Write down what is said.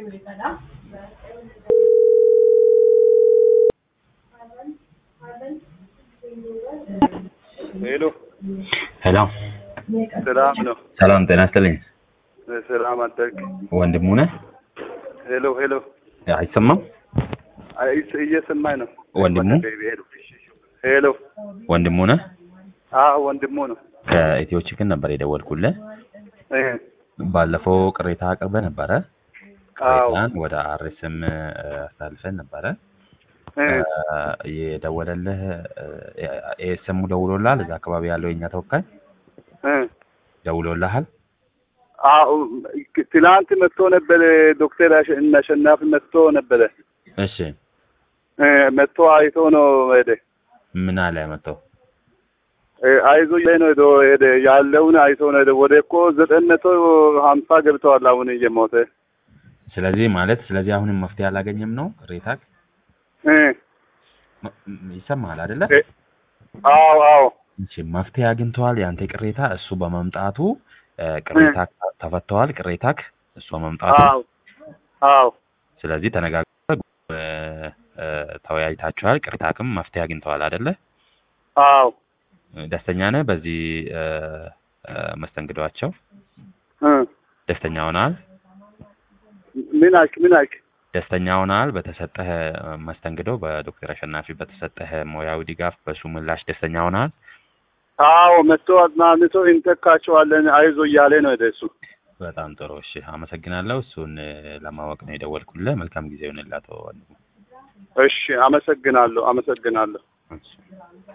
ሄሎ ሄሎ ሰላም ነው። ሰላም ጤና ይስጥልኝ። ሰላም አደርግ። ወንድሙ ነህ? ሄሎ ሄሎ አይሰማም? አይ እየሰማኝ ነው። ወንድሙ ሄሎ ወንድሙ ነህ? አዎ ወንድሙ ነው። ከኢትዮ ቺክን ነበር የደወልኩልህ። እ ባለፈው ቅሬታ አቅርበህ ነበረ። አዎ ቅሬታን ወደ አርኤስም አሳልፈን ነበረ። እ የደወለልህ ኤስሙ ደውሎልሃል? እዛ አካባቢ ያለው የኛ ተወካይ እ ደውሎልሃል? አዎ ትላንት መጥቶ ነበረ። ዶክተር አሸ- አሸናፊ መጥቶ ነበረ። እሺ እ መጥቶ አይቶ ነው ሄደ። ምን አለ መጥተው? እ አይዞ ላይ ነው ሄዶ ሄደ። ያለውን አይቶ ነው ሄደ። ወደ እኮ ዘጠኝ መቶ ሀምሳ ገብተዋል አሁን እየሞተ ስለዚህ ማለት ስለዚህ አሁንም መፍትሄ አላገኘም ነው ቅሬታ እ ይሰማሃል አይደለ? እ አዎ አዎ እሺ መፍትሄ አግኝተዋል። ያንተ ቅሬታ እሱ በመምጣቱ እ ቅሬታ ተፈተዋል። ቅሬታክ እሱ በመምጣቱ አዎ አዎ ስለዚህ ተነጋግረህ እ እ ተወያይታችኋል። ቅሬታክም መፍትሄ አግኝተዋል አይደለ? አዎ ደስተኛ ነህ በዚህ እ እ መስተንግዷቸው እ ደስተኛ ሆነሃል? ምን አልክ ምን አልክ? ደስተኛ ሆነሃል በተሰጠህ መስተንግዶ በዶክተር አሸናፊ በተሰጠህ ሙያዊ ድጋፍ በሱ ምላሽ ደስተኛ ሆነሃል? አዎ መጥቶ አጽናንቶ እንተካቸዋለን አይዞ እያለ ነው ሄደ እሱ። በጣም ጥሩ እሺ፣ አመሰግናለሁ። እሱን እ ለማወቅ ነው የደወልኩልህ። መልካም ጊዜ ይሁንልህ አቶ ወንድሙ። እሺ አመሰግናለሁ አመሰግናለሁ። እሺ።